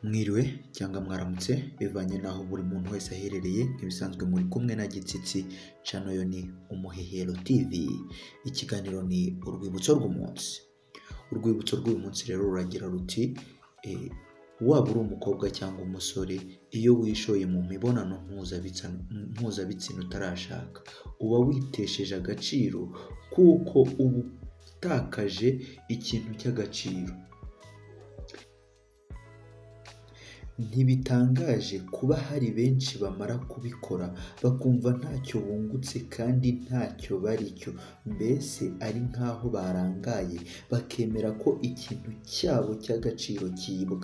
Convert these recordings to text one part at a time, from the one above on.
Mwiriwe cyangwa mwaramutse bivanye n'aho buri muntu wese aherereye, nk'ibisanzwe muri kumwe na Gitsitsi, cano yo ni Umuhehero TV, ikiganiro ni urwibutso rw'umunsi. Urwibutso rw'uyu munsi rero ruragira ruti waba uri umukobwa cyangwa umusore, iyo wishoye mu mibonano mpuzabitsina utarashaka, uba witesheje agaciro kuko uba utakaje ikintu cy'agaciro. Ntibitangaje kuba hari benshi bamara kubikora bakumva ntacyo bungutse kandi ntacyo bari cyo, mbese ari nk'aho barangaye bakemera ko ikintu cyabo cy'agaciro cyibwa.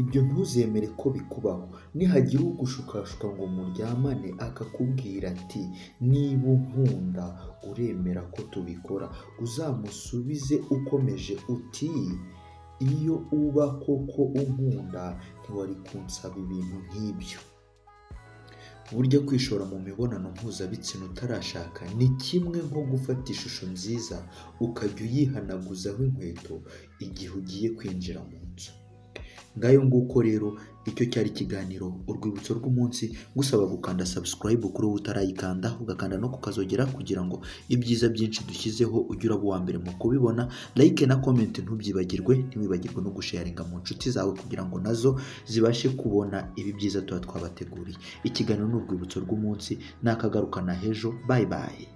Ibyo ntuzemere ko bikubaho, nihagira ugushukashuka ngo muryamane akakubwira ati niba unkunda uremera ko tubikora, uzamusubize ukomeje uti iyo uba koko unkunda ntiwari kunsaba ibintu nk'ibyo. Burya kwishora mu mibonano mpuzabitsina utarashaka ni kimwe nko gufata ishusho nziza ukajya uyihanaguzaho inkweto igihe ugiye kwinjira mu nzu. Ngayo nguko rero icyo cyari ikiganiro urwibutso rw'umunsi, ngusaba gukanda subscribe kuri wowe utarayikanda, ugakanda no kukazogera kugira ngo ibyiza byinshi dushyizeho ujye uraba uwa mbere mu kubibona, like na comment ntubyibagirwe, ntiwibagirwe no gusharinga mu nshuti zawe kugira ngo nazo zibashe kubona ibi byiza tuba twabateguriye. Ikiganiro ni urwibutso rw'umunsi, nakagaruka na hejo, bye bye.